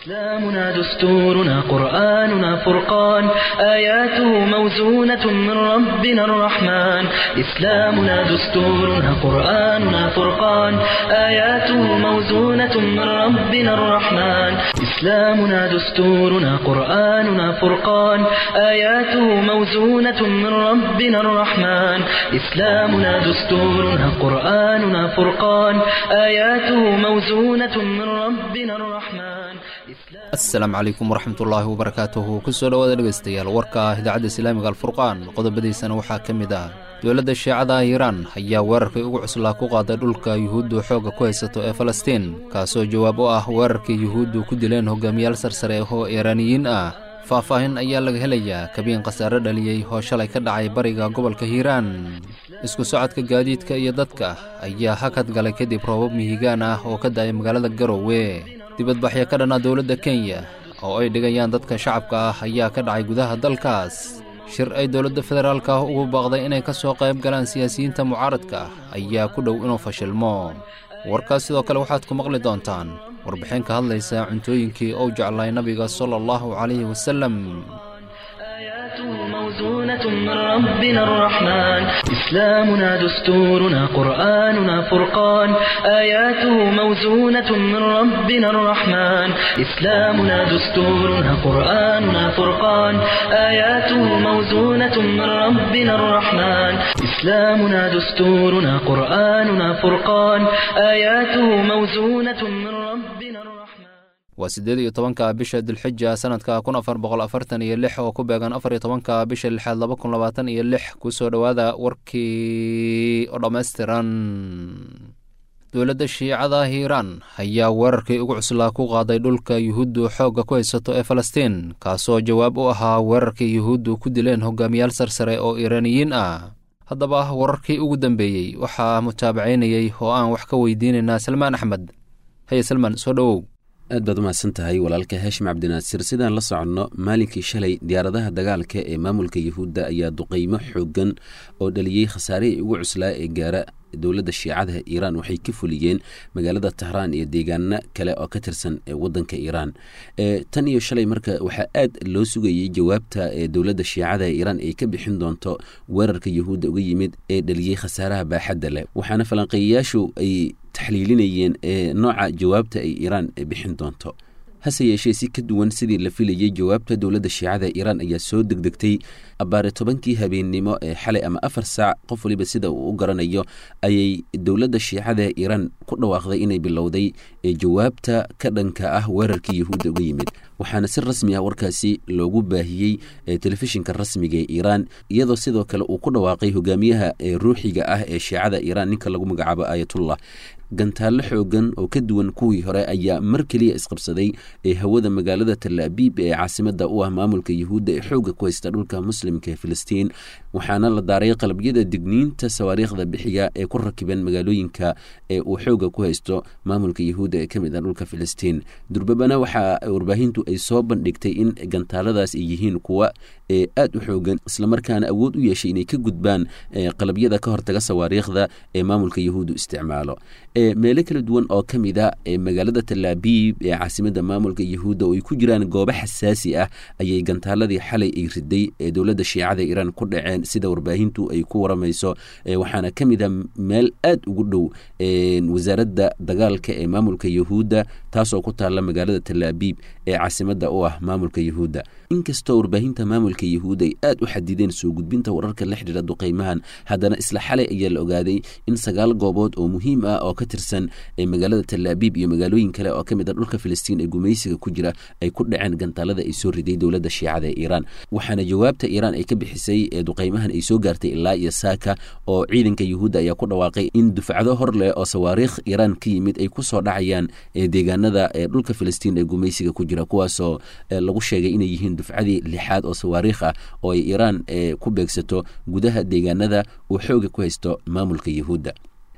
إسلامنا دستورنا قرآننا فرقان آياته موزونة من ربنا الرحمن إسلامنا دستورنا قرآننا فرقان آياته موزونة من ربنا الرحمن إسلامنا دستورنا قرآننا فرقان آياته موزونة من ربنا الرحمن إسلامنا دستورنا قرآننا فرقان آياته موزونة من ربنا الرحمن asalaamu calaykum waraxmatullaahi wabarakaatuhu kusoo dhowaada dhegaystayaal warka idaacadda islaamiga alfurqaan qodobadiisana waxaa ka mid ah dowladda shiicada iiraan ayaa weerarkii ugu cuslaa ku qaaday dhulka yuhuuddu xoogga ku haysato ee falastiin kaasoo jawaab u ah weerarkii yuhuuddu ku dileen hogaamiyaal sarsare oo iiraaniyiin ah faahfaahin ayaa laga helayaa kabiin khasaare dhaliyey oo shalay ka dhacay bariga gobolka hiiraan isku socodka gaadiidka iyo dadka ayaa hakad galay kadib roobab mihigaan ah oo ka da'ay magaalada garowe dibadbaxyo ka dhanna dowladda kenya oo ay dhigayaan dadka shacabka ah ayaa ka dhacay gudaha dalkaas shir ay dowladda federaalka ah ugu baaqday inay ka soo qayb galaan siyaasiyiinta mucaaradka ah ayaa ku dhow inuu fashilmo warkaas sidoo kale waxaad ku maqli doontaan warbixin ka hadlaysa cuntooyinkii ou jeclay nabiga sala allahu calayhi wasalem موزونة من ربنا الرحمن إسلامنا دستورنا قرآننا فرقان آياته موزونة من ربنا الرحمن إسلامنا دستورنا قرآننا فرقان آياته موزونة من ربنا الرحمن إسلامنا دستورنا قرآننا فرقان آياته موزونة من ربنا الرحمن waa siddeed iyo tobanka bisha dilxija sanadka kun afar boqol afartan iyo lix oo ku beegan afar iyo tobanka bisha lixaad laba kun labaatan iyo lix kusoo dhowaada warkii oo dhammaystiran dowladda shiicada hiiraan ayaa weerarkii ugu cuslaa ku qaaday dhulka yuhuuddu xoogga ku haysato ee falastiin kaasoo jawaab u ahaa weerarkii yuhuuddu ku dileen hogaamiyaal sarsare oo iiraaniyiin ah haddaba wararkii ugu dambeeyey waxaa mutaabacaynayey oo aan wax ka weydiinaynaa salmaan axmed haye salmaan soo dhowow aad baad umahadsan tahay walaalka haashim cabdinaasir sidaan la soconno maalinkii shalay diyaaradaha dagaalka ee maamulka yuhuudda ayaa duqeymo xoogan oo dhaliyey khasaarihii ugu cuslaa ee gaara dowladda shiicadaha iiraan waxay ka fuliyeen magaalada tahraan iyo deegaano kale oo ka tirsan wadanka iiraan tan iyo shalay marka waxaa aad loo sugayey jawaabta ee dowladda shiicadaha iiraan ay ka bixin doonto weerarka yuhuudda uga yimid ee dhaliyey khasaaraha baaxadda leh waxaana falanqeeyayaashu ay taxliilinayeen nooca jawaabta ay iiraan bixin doonto hase yeeshee si ka duwan sidii la filayey jawaabta dowladda shiicada iiraan ayaa soo degdegtay abbaare tobankii habeennimo ee xalay ama afar saac qof waliba sida uu u garanayo ayay dowladda shiicada iiraan ku dhawaaqday inay bilowday jawaabta ka dhanka ah weerarkii yuhuudda uga yimid waxaana si rasmi ah warkaasi loogu baahiyey telefishinka rasmiga ee iiraan iyadoo sidoo kale uu ku dhawaaqay hogaamiyaha ruuxiga ah ee shiicada iiraan ninka lagu magacaabo aayatullah gantaallo xoogan oo ka duwan kuwii hore ayaa mar keliya isqabsaday ee hawada magaalada talaabiib ee caasimada u ah maamulka yuhuudda ee xoogga ku haysta dhulka muslimka ee filistiin waxaana la daaray qalabyada digniinta sawaariikhda bixiya ee ku rakiban magaalooyinka ee uu xoogga ku haysto maamulka yuhuudda ee kamid ah dhulka filistiin durbabana waxaa warbaahintu ay soo bandhigtay in gantaaladaas ay yihiin kuwa ee aad u xoogan islamarkaana awood u yeeshay inay ka gudbaan qalabyada ka hortaga sawaariikhda ee maamulka yuhuuddu isticmaalo meelo kala duwan oo ka mid a magaalada talaabiib ee caasimada maamulka yuhuudda oo ay ku jiraan goobo xasaasi ah ayay gantaaladii xalay ay riday ee dowladda shiicada iiraan ku dhaceen sida warbaahintu ay ku waramayso waxaana ka mid a meel aad ugu dhow wasaaradda dagaalka ee maamulka yuhuudda taasoo ku taalla magaalada talaabiib ee caasimada u ah maamulka yuhuudda inkastoo warbaahinta maamulka yuhuudda ay aad u xadideen soo gudbinta wararka la xidhiira duqeymahan haddana isla xalay ayaa la ogaaday in sagaal goobood oo muhiim ah oo ka tirsan ee magaalada talaabiib iyo magaalooyin kale oo ka mid a dhulka filistiin ee gumaysiga ku jira ay ku dhaceen gantaalada ay soo riday dowladda shiicada ee iiraan waxaana jawaabta iiraan ay ka bixisay ee duqeymahan ay soo gaartay ilaa iyo saaka oo ciidanka yuhuudda ayaa ku dhawaaqay in dufcado hor leh oo sawaariikh iiraan ka yimid ay ku soo dhacayaan deegaanada ee dhulka filistiin ee gumaysiga ku jira kuwaasoo lagu sheegay inay yihiin dufcadii lixaad oo sawaariikh ah oo ay iiraan ku beegsato gudaha deegaanada uu xooga ku haysto maamulka yuhuudda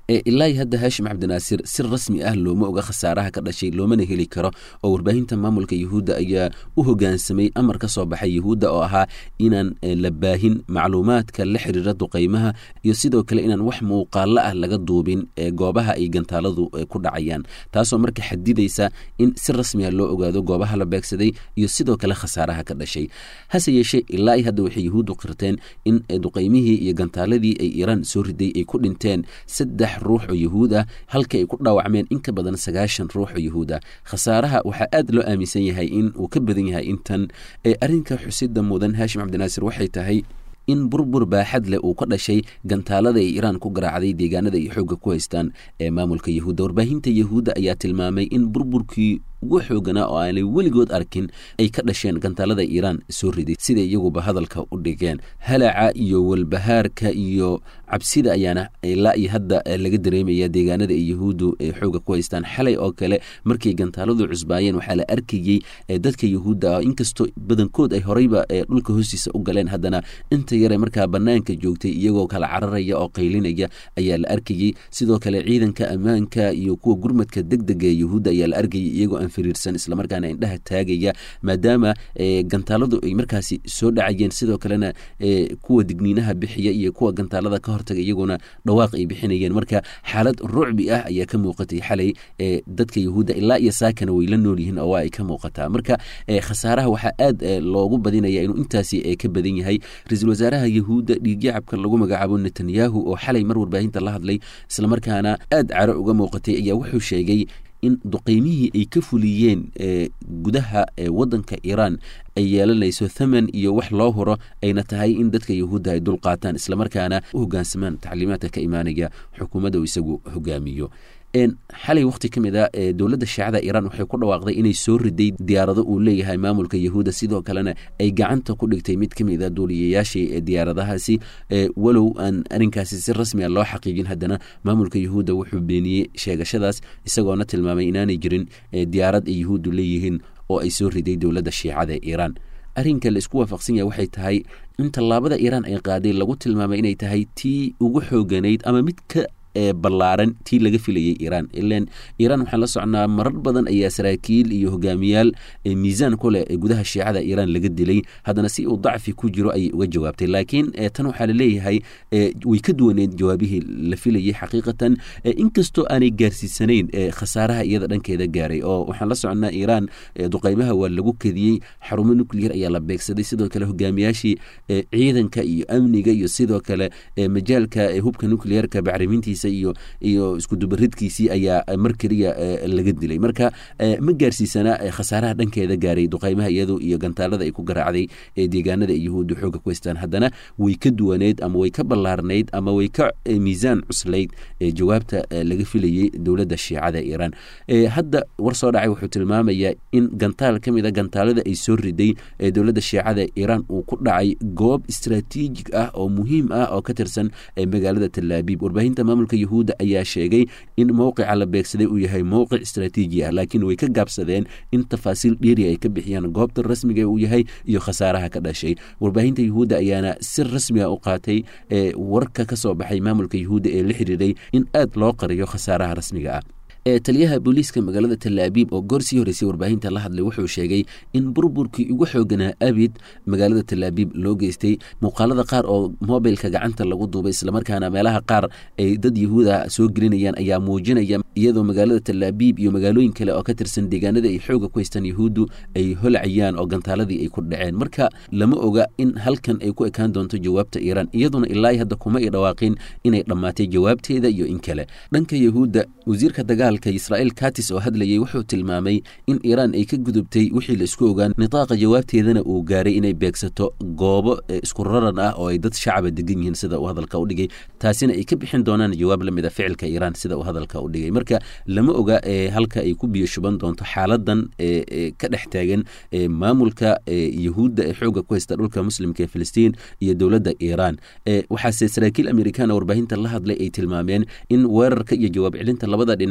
ilaa hadda haashim cabdinaasir si rasmi ah looma oga khasaaraha ka dhashay loomana heli karo oo warbaahinta maamulka yuhuudda ayaa u hogaansamay amar ka soo baxay yuhuudda oo ahaa inaan la baahin macluumaadka la xiriira duqaymaha iyo sidoo kale inaan wax muuqaalo ah laga duubin goobaha ay gantaaladu ku dhacayaan taasoo marka xadidaysa in si rasmiga loo ogaado goobaha la beegsaday iyo sidoo kale khasaaraha ka dhashay hase yeeshee ilaa hadda waxay yuhuuddu qirteen in duqaymihii iyo gantaaladii ay iiraan soo riday ay ku dhinteen saddex ruux oo yuhuud ah halka ay ku dhaawacmeen in ka badan sagaashan ruux oo yuhuud ah khasaaraha waxaa aad loo aaminsan yahay in uu ka badan yahay intan ee arrinka xusida mudan haashim cabdinaasir waxay tahay in burbur baaxad leh uu ka dhashay gantaalada ay iiraan ku garaacday deegaanada ay xoogga ku haystaan ee maamulka yuhuudda warbaahinta yuhuudda ayaa tilmaamay in burburkii ugu xooganaa oo aanay weligood arkin ay ka dhasheen gantaalada iiraan soo riday sida iyaguba hadalka u dhigeen halaca iyo walbahaarka iyo cabsida ayaana ilaa iyo hadda laga dareemaya deegaanada ay yuhuuddu ay xooga ku haystaan xalay oo kale markay gantaaladu cusbaayeen waxaa la arkayey dadka yuhuudda ah inkastoo badankood ay horeyba dhulka hoostiisa u galeen haddana inta yare markaa banaanka joogtay iyagoo kala cararaya oo qaylinaya ayaa la arkayey sidoo kale ciidanka ammaanka iyo kuwa gurmadka degdega ee yuhuudda ayaa la arkayay iyagoo firiirsan islamarkaana indhaha taagaya maadaama gantaaladu ay markaasi soo dhacayeen sidoo kalena kuwa digniinaha bixiya iyo kuwa gantaalada ka hortaga iyaguna dhawaaq ay bixinayeen marka xaalad rucbi ah ayaa ka muuqatay xalay dadka yuhuudda ilaa iyo saakana way la nool yihiin oo waa ay ka muuqataa marka khasaaraha waxaa aad loogu badinaya inuu intaasi ka badan yahay ra-iisul wasaaraha yuhuudda dhiigyacabka lagu magacaabo netanyahu oo xalay mar warbaahinta la hadlay islamarkaana aad caro uga muuqatay ayaa wuxuu sheegay in duqaymihii ay ka fuliyeen gudaha wadanka iiraan ay yeelanayso thaman iyo wax loo huro ayna tahay in dadka yuhuudda ay dul qaataan islamarkaana u hogaansamaan tacliimaadka ka imaanaya xukuumadda uu isagu hogaamiyo xalay wakhti ka mid a dowladda shaacada iiraan waxay ku dhawaaqday inay soo riday diyaarado uu leeyahay maamulka yuhuudda sidoo kalena ay gacanta ku dhigtay mid ka mid a duuliyayaashii diyaaradahaasi walow aan arrinkaasi si rasmiga loo xaqiijin haddana maamulka yuhuudda wuxuu beeniyey sheegashadaas isagoona tilmaamay inaanay jirin diyaarad ay yuhuuddu leeyihiin oo ay soo riday dowladda shiicada iiraan arrinka la isku waafaqsan yahay waxay tahay in tallaabada iiraan ay qaaday lagu tilmaamay inay tahay tii ugu xooganayd ama mid ka ballaaran tii laga filayay iiraan ilan iiraan waxaan la socnaa marar badan ayaa saraakiil iyo hogaamiyaal miisaan ku leh gudaha shiicada iiraan laga dilay haddana si uu dacfi ku jiro ayay uga jawaabtay laakiin tan waxaa laleeyahay way ka duwaneed jawaabihii la filayay xaqiiqatan inkastoo aanay gaarsiisanayn khasaaraha iyada dhankeeda gaaray oo waxaan la socnaa iiraan duqaymaha waa lagu kadiyey xarumo nuclear ayaa la beegsaday sidoo kale hogaamiyaashii ciidanka iyo amniga iyo sidoo kale majaalka hubka nuclearka bacrimintiisa iyo iyo iskudubaridkiisii ayaa mar keliya laga dilay marka ma gaarsiisana khasaaraha dhankeeda gaaray duqaymaha iyadu iyo gantaalada ay ku garaacday deegaanada ay yuhuudda xooga ku haystaan haddana way ka duwaneyd ama way ka ballaarnayd ama way ka miisaan cuslayd jawaabta laga filayey dowladda shiicada iiraan hadda war soo dhacay wuxuu tilmaamayaa in gantaal ka mid a gantaalada ay soo riday dowladda shiicada iiraan uu ku dhacay goob istraatiijig ah oo muhiim ah oo ka tirsan magaalada talaabiib warbaahinta maamulka yuhuudda ayaa sheegay in mowqica la beegsaday uu yahay mowqic istraatiiji ah laakiin way ka gaabsadeen in tafaasiil dheeri ay ka bixiyaan goobta rasmiga uu yahay iyo khasaaraha ka dhashay warbaahinta yuhuudda ayaana si rasmiga u qaatay warka ka soo baxay maamulka yuhuudda ee la xiriiray in aad loo qariyo khasaaraha rasmiga ah taliyaha booliiska magaalada talaabiib oo goor sii horeysay warbaahinta la hadlay wuxuu sheegay in burburkii ugu xooganaa abid magaalada talaabiib loo geystay muuqaalada qaar oo mobilka gacanta lagu duubay islamarkaana meelaha qaar ay dad yahuuda soo gelinayaan ayaa muujinaya iyadoo magaalada talaabiib iyo magaalooyin kale oo ka tirsan deegaanada ay xooga ku haystaan yahuuddu ay holacayaan oo gantaaladii ay ku dhaceen marka lama oga in halkan ay ku ekaan doonto jawaabta iiraan iyaduna ilaa hadda kuma ay dhawaaqin inay dhammaatay jawaabteeda iyo in kale dhanka yahuudda wasiirka dagaal israel katis oo hadlayay wuxuu tilmaamay in iiraan ay ka gudubtay wixii la isku ogaan nitaaqa jawaabteedana uu gaaray inay beegsato goobo isku raran ah oo ay dad shacaba degan yihiin sida uu hadalka u dhigay taasina ay ka bixin doonaan jawaab la mid a ficilka iiraan sida uu hadalka u dhigay marka lama oga halka ay ku biyo shuban doonto xaaladan ka dhex taagan maamulka yahuudda ee xooga ku haysta dhulka muslimka ee filistiin iyo dowladda iiraan waxaase saraakiil amerikaana warbaahinta la hadlay ay tilmaameen in weerarka iyo jawaab celinta labada dhinac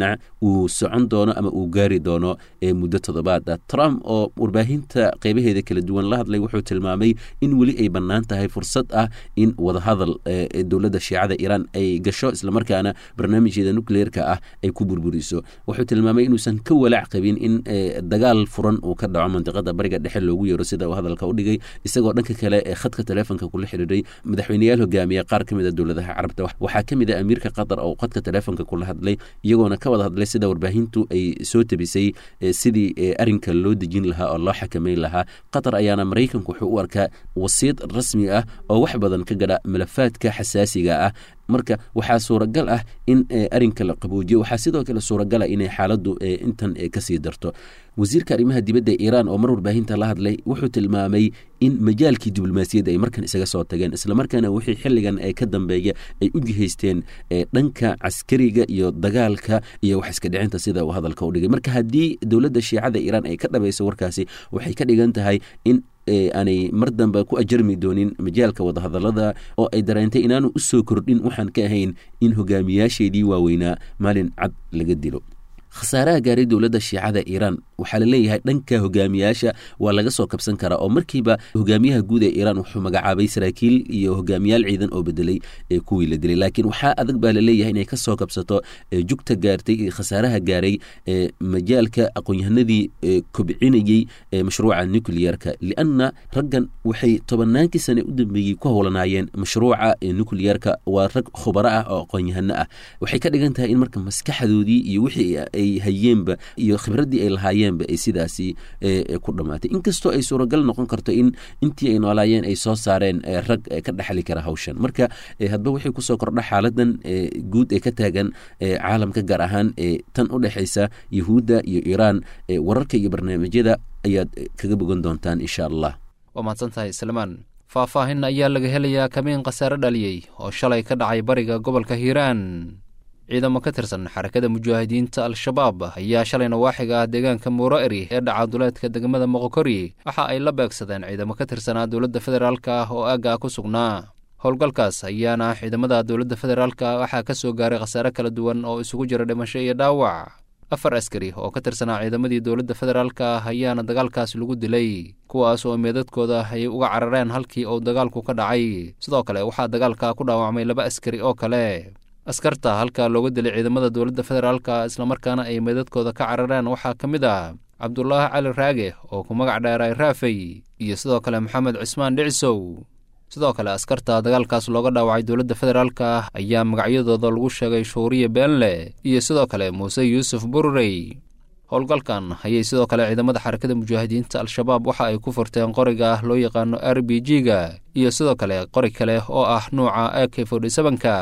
uu socon doono ama uu gaari doono muddo toddobaada trump oo warbaahinta qeybaheeda kala duwan la hadlay wuxuu tilmaamay in weli ay bannaan tahay fursad ah in wadahadal dowladda shiicada iiraan ay gasho islamarkaana barnaamijkeeda nucleerka ah ay ku burburiso wuxuu tilmaamay inuusan ka walaac qabin in dagaal furan uu ka dhaco mandiqada bariga dhexe loogu yeero sida uu hadalka u dhigay isagoo dhanka kale ee khadka taleefonka kula xidhiiray madaxweyneyaal hogaamiya qaar ka mid a dowladaha carabta waxaa ka mid a amiirka qatar oo khadka taleefonka kula hadlay iyagoona ka wada hadlay sida warbaahintu ay soo tabisay sidii arrinka loo dejin lahaa oo loo xakameyn lahaa qatar ayaana maraykanku wuxuu u arkaa wasiid rasmi ah oo wax badan ka gadha malafaadka xasaasiga ah marka waxaa suuragal ah in arrinka la qaboojiyo waxaa sidoo kale suuragala inay xaaladdu intan kasii darto wasiirka arrimaha dibadda iiraan oo mar warbaahinta la hadlay wuxuu tilmaamay in majaalkii diblomaasiyadda ay markan isaga soo tageen islamarkaana wixii xilligan ee ka dambeeya ay u jihaysteen dhanka caskariga iyo dagaalka iyo wax iska dhicinta sida uu hadalka u dhigay marka haddii dowladda shiicada iiraan ay ka dhabayso warkaasi waxay ka dhigan tahay in aanay mar dambe ku ajarmi doonin majaalka wadahadalada oo ay dareentay inaanu u soo kordhin waxaan ka ahayn in hogaamiyaasheedii waaweynaa maalin cad laga dilo khasaaraha gaaray dowladda shiicada iiraan waxaa la leeyahay dhanka hogaamiyaasha waa laga soo kabsan karaa oo markiiba hogaamiyaha guud ee iiraan wuxuu magacaabay saraakiil iyo hogaamiyaal ciidan oo bedelay ee kuwii la dilay laakiin waxaa adag baa laleeyahay inay kasoo kabsato jugta gaartay khasaaraha gaaray majaalka aqoon-yahanadii kobcinayey mashruuca nucleerka lianna raggan waxay tobannaankii sane u dambeeyey ku howlanaayeen mashruuca nucleerka waa rag khubaro ah oo aqoon-yahano ah waxay ka dhigan tahay in marka maskaxdoodii iyo wixii ay hayeenba iyo khibraddii ay lahaayeenba ay sidaasi ku dhammaatay inkastoo ay suuragal noqon karto in intii ay noolaayeen ay soo saareen rag ka dhexli kara hawshan marka hadba waxay kusoo kordha xaaladan guud ee ka taagan caalamka gaar ahaan tan u dhexaysa yuhuudda iyo iiraan wararka iyo barnaamijyada ayaad kaga bogan doontaan insha allah waa mahadsantahay salmaan faahfaahin ayaa laga helayaa kamiin khasaare dhaliyey oo shalay ka dhacay bariga gobolka hiiraan ciidamo ka tirsan xarakada mujaahidiinta al-shabaab ayaa shalay nawaaxiga ah deegaanka muuro eri ee dhaca duleedka degmada moqokori waxa ay la beegsadeen ciidamo ka tirsanaa dowladda federaalk ah oo aagga ku sugnaa howlgalkaas ayaana ciidamada dowladda federaalka waxaa ka soo gaaray khasaare kala duwan oo isugu jira dhimasho iyo dhaawac afar askari oo ka tirsanaa ciidamadii dowladda federaalka ah ayaana dagaalkaas lagu dilay kuwaas oo meedadkooda ay uga carareen halkii uu dagaalku ka dhacay sidoo kale waxaa dagaalka ku dhaawacmay laba askari oo kale askarta halkaa looga dilay ciidamada dowladda federaalka islamarkaana ay meedadkooda ka carareen waxaa ka mid ah cabdulaahi cali raage oo ku magac dheeray raafey iyo sidoo kale maxamed cismaan dhicisow sidoo kale askarta dagaalkaas looga dhaawacay dowladda federaalka ayaa magacyadooda lagu sheegay shuuriye beenle iyo sidoo kale muuse yuusuf bururey howlgalkan ayay sidoo kale ciidamada xarakada mujaahidiinta al-shabaab waxa ay ku furteen qoriga loo yaqaano r b g-ga iyo sidoo kale qori kale oo ah nuuca a k forty-sevenka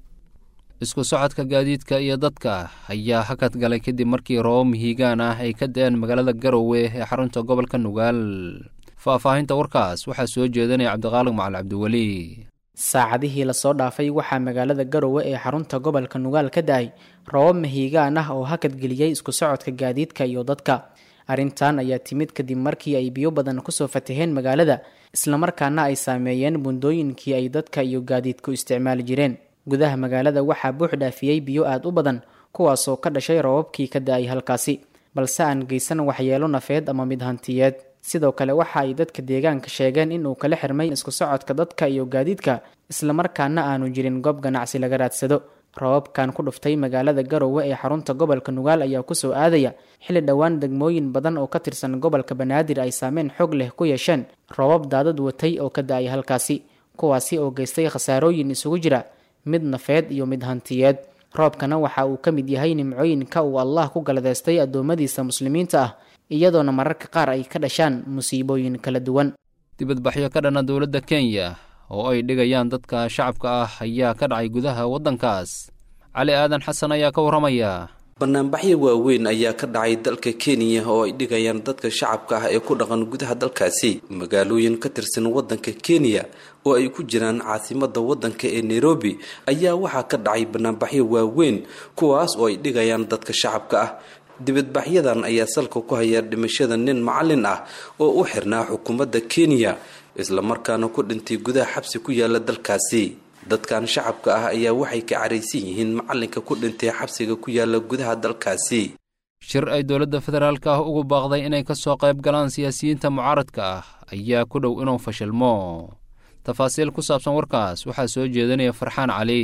isku socodka gaadiidka iyo dadka ayaa hakad galay kadib markii roobab mihigaan ah ay ka da-een magaalada garowe ee xarunta gobolka nugaal faahfaahinta warkaas waxaa soo jeedanaya cabdiqaalig macali cabdiweli saacadihii lasoo dhaafay waxaa magaalada garowe ee xarunta gobolka nugaal ka da-ay roobab mahiigaan ah oo hakad geliyey isku socodka gaadiidka iyo dadka arrintan ayaa timid kadib markii ay biyo badan kusoo fataheen magaalada islamarkaana ay saameeyeen bundooyinkii ay dadka iyo gaadiidku isticmaali jireen gudaha magaalada waxaa buux dhaafiyey biyo aada u badan kuwaasoo ka dhashay roobabkii ka da-ay halkaasi balse aan geysan waxyeelo nafeed ama mid hantiyeed sidoo kale waxa ay dadka deegaanka sheegeen in uu kala xirmay isku socodka dadka iyo gaadiidka islamarkaana aanu jirin goob ganacsi laga raadsado roobabkan ku dhuftay magaalada garowe ee xarunta gobolka nugaal ayaa kusoo aadaya xilli dhowaan degmooyin badan oo ka tirsan gobolka banaadir ay saameyn xog leh ku yeesheen roobab daadad watay oo ka da-ay halkaasi kuwaasi oo geystay khasaarooyin isugu jira mid nafeed iyo mid hantiyeed roobkana waxa uu ka mid yahay nimcooyinka uu allah ku galadeystay addoommadiisa muslimiinta ah iyadoona mararka qaar ay ka dhashaan musiibooyin kala duwan dibadbaxyo ka dhana dowladda kenya oo ay dhigayaan dadka shacabka ah ayaa ka dhacay gudaha waddankaas cali aadan xasan ayaa ka warramaya banaanbaxyo waaweyn ayaa ka dhacay dalka kenya oo ay dhigayaan dadka shacabka ah ee ku dhaqan gudaha dalkaasi magaalooyin ka tirsan waddanka kenya oo ay ku jiraan caasimada waddanka ee nairobi ayaa waxaa ka dhacay banaanbaxyo waaweyn kuwaas oo ay dhigayaan dadka shacabka ah dibadbaxyadan ayaa salka ku haya dhimashada nin macalin ah oo u xirnaa xukuumadda kenya islamarkaana ku dhintay gudaha xabsi ku yaala dalkaasi dadkan shacabka ah ayaa waxay ka caraysan yihiin macalinka ku dhintay xabsiga ku yaala gudaha dalkaasi shir ay dowladda federaalka ah ugu baaqday inay ka soo qayb galaan siyaasiyiinta mucaaradka ah ayaa ku dhow inuu fashilmo tafaasiil ku saabsan warkaas waxaa soo jeedinaya farxaan cali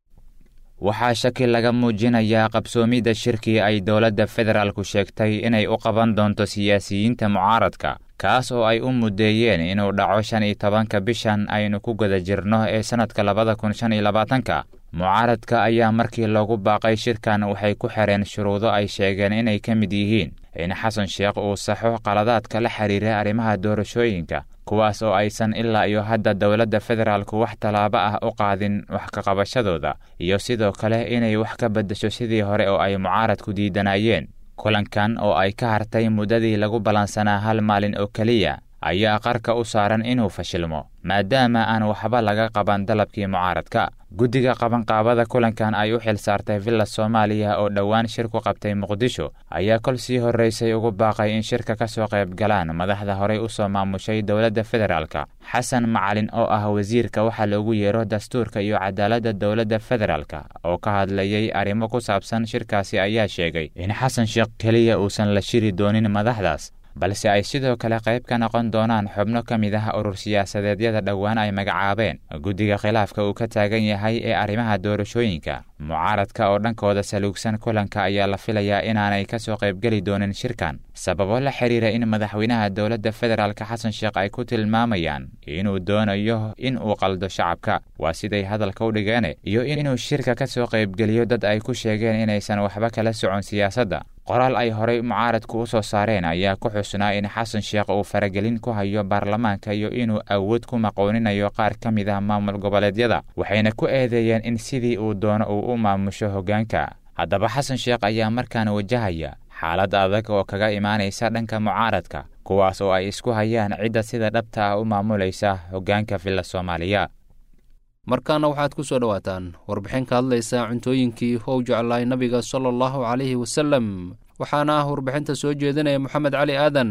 waxaa shaki laga muujinayaa qabsoomidda shirkii ay dowladda federaalku sheegtay inay u qaban doonto siyaasiyiinta mucaaradka kaas oo ay u muddeeyeen inuu dhaco shan iyo tobanka bishan aynu ku guda jirno ee sannadka labada kun shan iyo labaatanka mucaaradka ayaa markii loogu baaqay shirkan waxay ku xireen shuruudo ay sheegeen inay ka mid yihiin in xasan sheekh uu saxo qaladaadka la xiriira arrimaha doorashooyinka kuwaas oo aysan ilaa iyo hadda dowladda federaalku wax tallaabo ah u qaadin wax ka qabashadooda iyo sidoo kale inay wax ka beddesho sidii hore oo ay mucaaradku diidanayeen kulankan oo ay ka hartay muddadii lagu ballansanaa hal maalin oo keliya ayaa qarka u saaran inuu fashilmo maadaama aan waxba laga qaban dalabkii mucaaradka guddiga qabanqaabada kulankan ay u xil saartay villa soomaaliya oo dhowaan shir ku qabtay muqdisho ayaa kol sii horraysay ugu baaqay in shirka ka soo qayb galaan madaxda horey u soo maamushay dowladda federaalka xasan macalin oo ah wasiirka waxaa loogu yeero dastuurka iyo cadaaladda dowladda federaalka oo ka hadlayay arrimo ku saabsan shirkaasi ayaa sheegay in xasan sheekh keliya uusan la shiri doonin madaxdaas balse ay sidoo kale qayb ka noqon doonaan xubno ka mid ah urur siyaasadeedyada dhowaan ay magacaabeen guddiga khilaafka uu ka taagan yahay ee arrimaha doorashooyinka mucaaradka oo dhankooda saluugsan kulanka ayaa la filayaa inaanay ka soo qaybgeli doonin shirkan sababo la xiriira in madaxweynaha dowladda federaalka xasan sheekh ay ku tilmaamayaan inuu doonayo in uu qaldo shacabka waa siday hadalka u dhigeen iyo inuu shirka ka soo qaybgeliyo dad ay ku sheegeen inaysan waxba kala socon siyaasadda qoraal ay horey mucaaradku u soo saareen ayaa ku xusnaa in xasan sheekh uu faragelin ku hayo baarlamaanka iyo inuu awood ku maqooninayo qaar ka mid ah maamul goboleedyada waxayna ku eedeeyeen in sidii uu doono uu u maamusho hoggaanka haddaba xasan sheekh ayaa markaan wajahaya xaalad adag oo kaga imaanaysa dhanka mucaaradka kuwaas oo ay isku hayaan cidda sida dhabta ah u maamulaysa hoggaanka villa soomaaliya markaana waxaad ku soo dhowaataan warbixin ka hadlaysa cuntooyinkii ou jeclaay nabiga sala allahu calayhi wasalem waxaana ah warbixinta soo jeedinaya moxamed cali aadan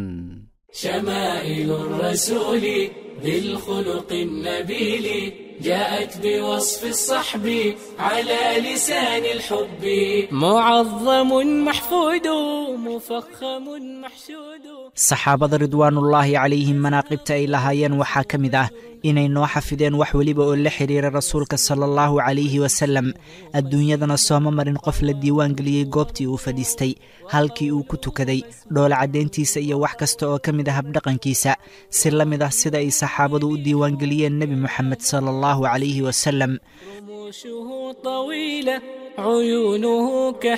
شمائل الرسول ذي الخلق النبيل جاءت بوصف الصحب على لسان الحب معظم محفود مفخم محشود saxaabada ridwaanullaahi calayhim manaaqibta ay lahaayeen waxaa ka mid ah inay noo xafideen wax weliba oo la xidhiira rasuulka sala allahu calayhi wasalem adduunyadana sooma marin qof la diiwaan geliyey goobtii uu fadhiistay halkii uu ku tukaday dhoola caddayntiisa iyo wax kasta oo ka mid ah habdhaqankiisa si la mid ah sida ay saxaabadu u diiwaangeliyeen nebi moxamed sala allahu calayhi wasalem رموشه طويلة عيونه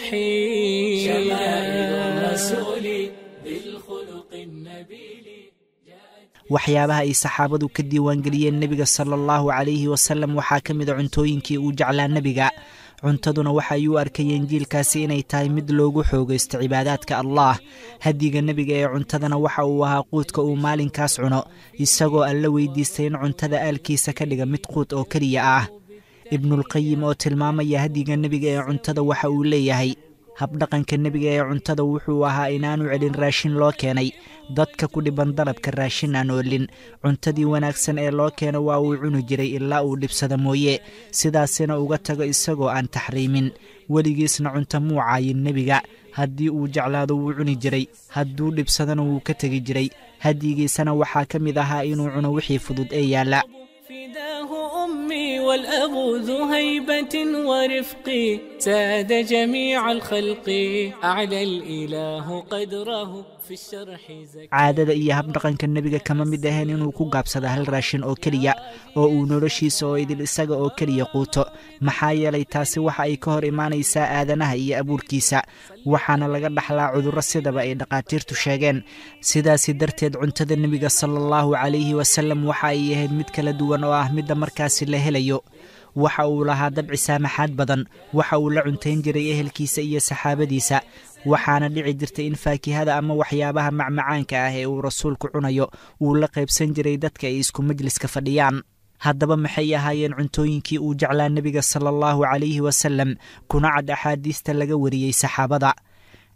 كحيل شمائل الرسول ذي الخلق النبيل waxyaabaha ay saxaabadu ka diiwaangeliyeen nebiga sala allahu calayhi wasalem waxaa ka mid a cuntooyinkii uu jeclaa nebiga cuntaduna waxa ay u arkayeen jiilkaasi inay tahay mid loogu xoogaysto cibaadaadka allah hadiga nebiga ee cuntadana waxa uu ahaa quudka uu maalinkaas cuno isagoo alla weydiistay in cuntada aalkiisa ka dhiga mid quud oo keliya ah ibnulqayim oo tilmaamaya hadiga nebiga ee cuntada waxa uu leeyahay habdhaqanka nebiga ee cuntada wuxuu ahaa inaanu celin raashin loo keenay dadka ku dhiban dalabka raashin aan oolin cuntadii wanaagsan ee loo keeno waa uu cuni jiray ilaa uu dhibsada mooye sidaasina uga tago isagoo aan taxriimin weligiisna cunto muu caayin nebiga haddii uu jeclaado wuu cuni jiray hadduu dhibsadana wuu ka tegi jiray hadyigiisana waxaa ka mid ahaa inuu cuno wixii fudud ee yaalla فداه أمي والأب ذو هيبة ورفق ساد جميع الخلق أعلى الإله قدره في الشرح زكي caadada iyo habdhaqanka nebiga kama mid ahayn inuu ku gaabsado hal raashin oo keliya oo uu noloshiisa oo idil isaga oo keliya quuto maxaa yeelay taasi waxa ay ka hor imaanaysaa aadanaha iyo abuurkiisa waxaana laga dhaxlaa cudurro sidaba ay dhakhaatiirtu sheegeen sidaasi darteed cuntada nebiga sala allahu calayhi wasalem waxa ay ahayd mid kala duwan oo ah midda markaasi la helayo waxa uu lahaa dabci saamaxaad badan waxa uu la cuntayn jiray ehelkiisa iyo saxaabadiisa waxaana dhici jirtay in faakihada ama waxyaabaha macmacaanka ah ee uu rasuulku cunayo uu la qaybsan jiray dadka ay isku majliska fadhiyaan haddaba maxay ahaayeen cuntooyinkii uu jeclaa nebiga sala allahu calayhi wasalem kuna cad axaadiista laga wariyey saxaabada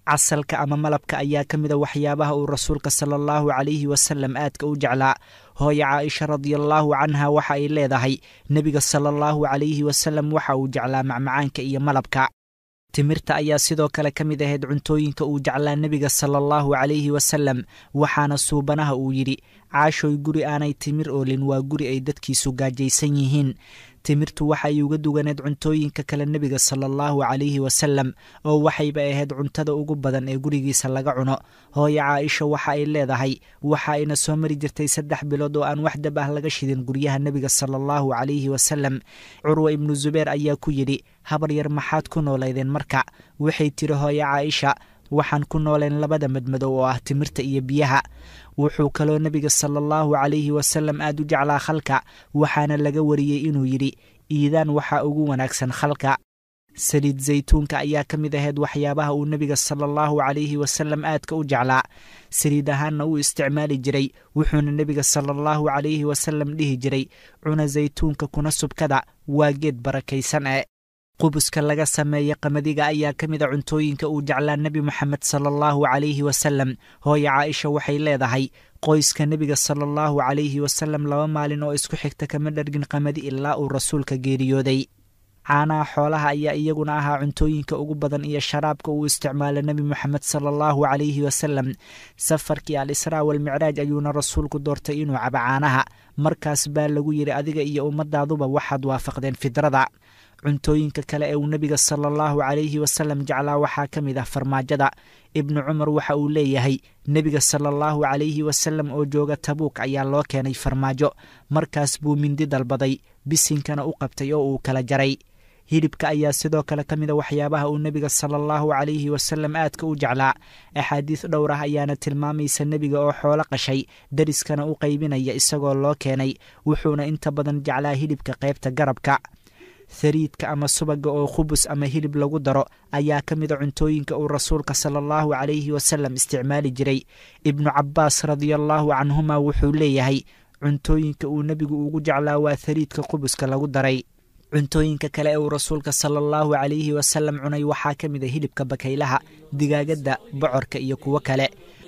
casalka ama malabka ayaa ka mid a waxyaabaha uu rasuulka sala allahu calayhi wasalam aadka u jeclaa hooye caaisha radiallaahu canha waxa ay leedahay nebiga sala allahu calayhi wasalam waxa uu jeclaa macmacaanka iyo malabka timirta ayaa sidoo kale ka mid ahayd cuntooyinka uu jeclaa nebiga sala allahu calayhi wasalam waxaana suubanaha uu yidhi caashoy guri aanay timir oolin waa guri ay dadkiisu gaajaysan yihiin timirtu waxay uga duganeed cuntooyinka kale nebiga sala allahu calayhi wasalam oo waxayba ahayd cuntada ugu badan ee gurigiisa laga cuno hooye caaisha waxa ay leedahay waxa ayna soo mari jirtay saddex bilood oo aan wax dab ah laga shidin guryaha nebiga sala allahu calayhi wasalam curwa ibnu zubeer ayaa ku yidhi habar yar maxaad ku noolaydeen marka waxay tiri hooye caaisha waxaan ku nooleen labada madmadow oo ah timirta iyo biyaha wuxuu kaloo nebiga sala allahu calayhi wasalam aad u jeclaa khalka waxaana laga wariyey inuu yidhi iidaan waxaa ugu wanaagsan khalka saliid zaytuunka ayaa ka mid ahayd waxyaabaha uu nebiga sala allahu calayhi wasalam aadka u jeclaa saliid ahaanna uu isticmaali jiray wuxuuna nebiga sala allahu calayhi wasalam dhihi jiray cuna zaytuunka kuna subkada waa geed barakaysan ee qubuska laga sameeya qamadiga ayaa ka mid a cuntooyinka uu jeclaa nebi moxamed sala allahu calayhi wasalam hooye caaisha waxay leedahay qoyska nebiga sala allahu calayhi wasalam laba maalin oo isku xigta kama dhargin qamadi ilaa uu rasuulka geeriyooday caanaha xoolaha ayaa iyaguna ahaa cuntooyinka ugu badan iyo sharaabka uu isticmaala nebi moxamed sala allahu calayhi wasalam safarkii al israa walmicraaj ayuuna rasuulku doortay inuu cabo caanaha markaas baa lagu yidhi adiga iyo ummadaaduba waxaad waafaqdeen fidrada cuntooyinka kale ee uu nebiga sala allahu calayhi wasalam jeclaa waxaa ka mid ah farmaajada ibnu cumar waxa uu leeyahay nebiga sala allahu calayhi wasalam oo jooga tabuuk ayaa loo keenay farmaajo markaas buu mindi dalbaday bisinkana u qabtay oo uu kala jaray hilibka ayaa sidoo kale ka mida waxyaabaha uu nebiga sala allahu calayhi wasalam aadka u jeclaa axaadiis dhowr ah ayaana tilmaamaysa nebiga oo xoolo qashay dariskana u qaybinaya isagoo loo keenay wuxuuna inta badan jeclaa hilibka qaybta garabka hariidka ama subaga oo khubus ama hilib lagu daro ayaa ka mida cuntooyinka uu rasuulka sala allahu calayhi wasalam isticmaali jiray ibnu cabbaas radiallaahu canhuma wuxuu leeyahay cuntooyinka uu nebigu ugu jeclaa waa hariidka qubuska lagu daray cuntooyinka kale ee uu rasuulka sala allahu calayhi wasalam cunay waxaa ka mid a hilibka bakaylaha digaagadda bocorka iyo kuwo kale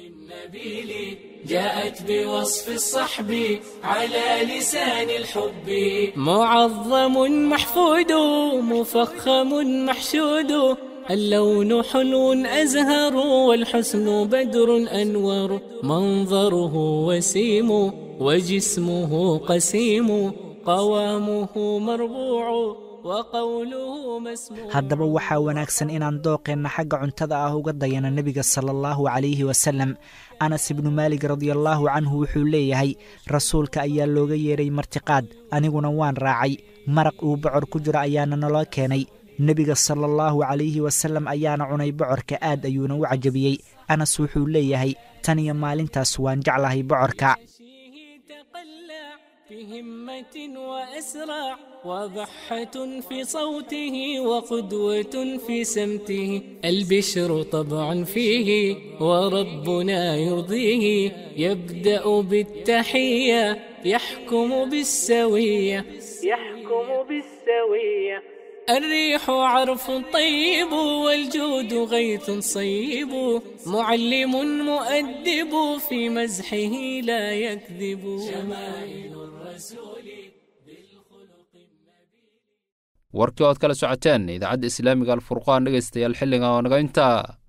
جاءت بوصف الصحب على لسان الحب معظم محفود مفخم محشود اللون حلو أزهر والحسن بدر أنور منظره وسيم وجسمه قسيم قوامه مربوع haddaba waxaa wanaagsan inaan dooqeenna xagga cuntada ah uga dayana nebiga sala allahu calayhi wasalam anas ibnu maalig radiallaahu canhu wuxuu leeyahay rasuulka ayaa looga yeeray martiqaad aniguna waan raacay maraq uu bocor ku jiro ayaana naloo keenay nebiga sala allahu calayhi wasalam ayaana cunay bocorka aad ayuuna u cajabiyey anas wuxuu leeyahay tan iyo maalintaas waan jeclahay bocorka بهمة وأسرع وضحة في صوته وقدوة في سمته البشر طبع فيه وربنا يرضيه يبدأ بالتحية يحكم بالسوية يحكم بالسوية الريح عرف طيب والجود غيث صيب معلم مؤدب في مزحه لا يكذب شمائل الرسول warkii ood kala socoteen idaacadda islaamiga alfurqaan dhegaystayaal xilliga oo naga intaa